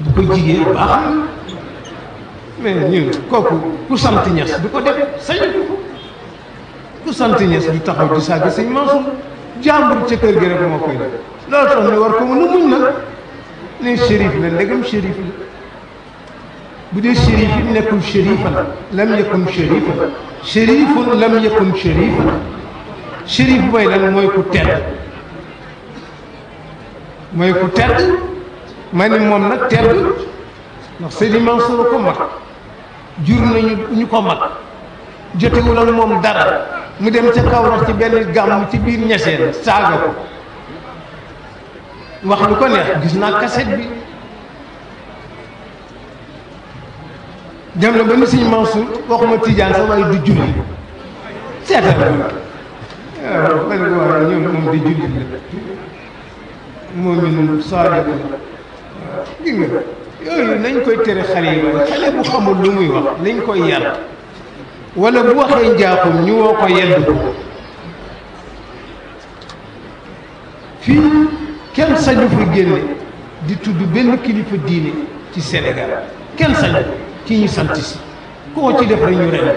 bu ko jigéen baax na mais ñun kooku ku sant ñes du ko def sañu ku sant ñes du taxaw di saaga sëñ Mansour jàmbur ca kër gi rek moo koy def loolu tax ñu war ko mën a muñ nag ne shérif la ndegam shérif la bu dee shérif yi nekkul shérifan lam yakun shérifan shérifun lam yakun shérifan shérif mooy lan mooy ku tedd mooy ku tedd ma ni moom nag tedd ndax Seydi Mansour ko mag jur nañu ñu ko mag jotewul ak moom dara mu dem ca Kaolack ci benn gàmm ci biir ñeseen saaga ko wax lu ko neex gis naa kaset bi dem na ba ni Sëñ Mansour waxuma Tijaan sax waaye du julli seetal waaw man ko waaye ñoom moom di julli la moom mi nun saadiq la gis nga yooyu nañ koy tere xale yi waaye xale bu xamul lu muy wax nañ koy yar wala bu waxee njaaxum ñu woo ko yedd ko fii kenn sañu fi génne di tudd benn kilifa diine ci Sénégal kenn sañu ci ñu sant si koo ci def rek ñu ren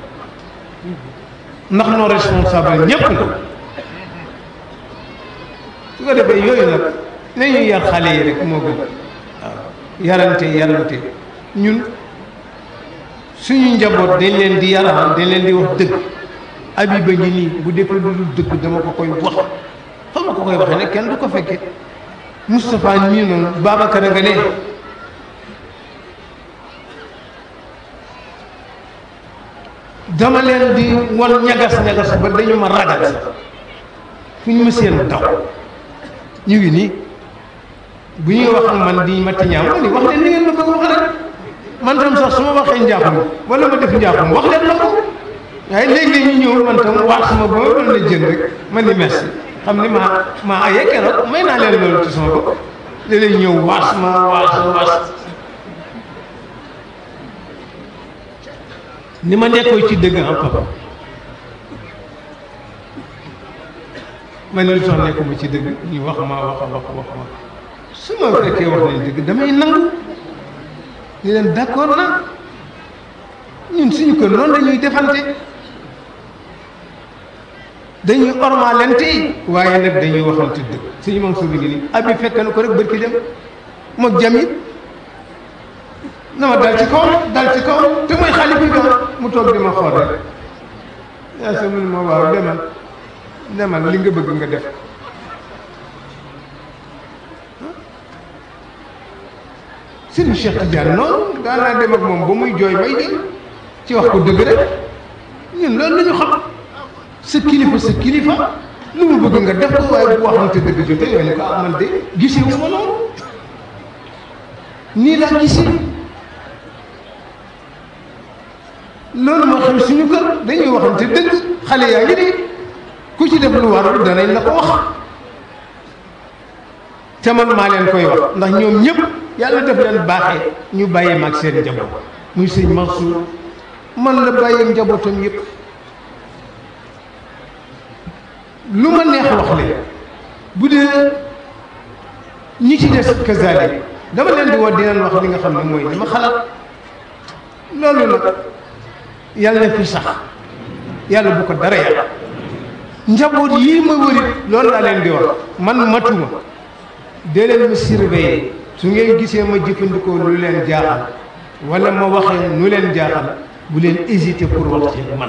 ndax noo responsable ñépp la su ko defee yooyu nag nañu yar xale yi rek moo gën waaw yarante yarante ñun suñu njaboot dañ leen di yaral dañ leen di wax dëgg Abiba ngi nii bu defee lu dul dëgg dama ko koy wax fa ma ko koy waxee nag kenn du ko fekke Moustapha nii noonu Babacar a nga ne dama leen di wan ñagas ñagas ba dañu ma ragal sax fu ñu ma seen daw ñu ngi nii bu ñuy wax ak man di ma tiñaaw ma ni wax leen ni ngeen ma bëgg wax rek man tam sax su ma waxee njaaxum wala ma def njaaxum wax leen la ko waaye léegi ñu ñëw man tam wax sama ba ma doon la jën rek man ni merci xam ni maa maa aye keroog may naa leen loolu ci sama bopp léeg-léeg ñëw waas ma waas waas ni ma nekkoo ci dëgg am papa ma ne lu tax nekkuma ci dëgg ñu wax ma wax wax wax ma su ma fekkee wax nañ dëgg damay nangu ni leen d'accord na ñun suñu kër noonu dañuy defante dañuy ormalante waaye nag dañuy waxante dëgg suñu moom suubi ngi nii abi fekk na ko rek bërki dem mook jamit na ma dal ci kaw dal ci kaw te mooy xale bi doon mu toog di ma xool rek yaa sa mun ma waaw demal demal li nga bëgg nga def Sëriñ Cheikh Tidiane noonu daanaa dem ak moom ba muy jooy may jël ci wax ko dëgg rek ñun loolu la ñu xam sa kilifa sa kilifa lu mu bëgg nga def ko waaye bu waxante dëgg jotee nga ne ko ah man de gisee wu ma noonu nii laa gisee loolu moo xam suñu kër dañuy waxante dëgg xale yaa ngi nii ku ci def lu warul danañ la ko wax te man maa leen koy wax ndax ñoom ñëpp yàlla def leen baaxee ñu bàyyee maag seen njaboot muy sëñ Mansour man la bàyyee njabootam yëpp lu ma neex wax leen bu dee ñi ci des kazalik dama leen di woo di leen wax li nga xam ne mooy li ma xalaat loolu nag yàlla na fi sax yàlla bu ko dara yàlla njaboot yii ma wërit loolu laa leen di wax man matuma dee leen ma surveiller su ngeen gisee ma jëfandikoo lu leen jaaxal wala ma waxee nu leen jaaxal bu leen hésiter pour wax ci man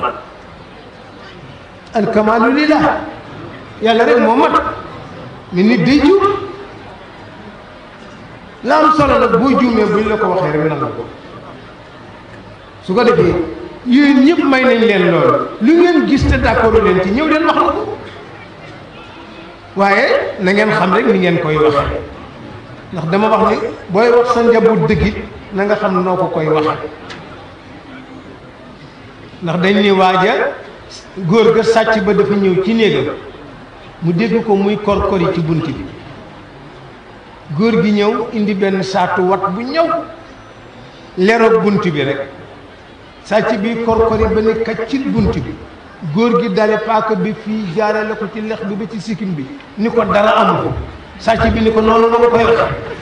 alkamaalu lillah yàlla rek moo mat mais nit day juum la am solo nag boo juumee buñ la ko waxee rek nangu ko su ko defee yooyu ñëpp may nañ leen loolu lu ngeen gis te d'accord leen ci ñëw leen wax na ko waaye na ngeen xam rek ni ngeen koy waxee ndax dama wax ni booy wax sa njaboot dëggit na nga xam noo ko koy waxe ndax dañ ni waaja góor ga sàcc ba dafa ñëw ci néegam mu dégg ko muy korkori ci bunt bi góor gi ñëw indi benn saatu wat bu ñëw leroog bunt bi rek sàcc bi korkori ba ne kaccit bunt bi góor gi dale paaka bi fii jaarale ko ci lex bi ba ci sikkim bi ni ko dara amu ko sàcc bi ni ko noonu la ma koy wax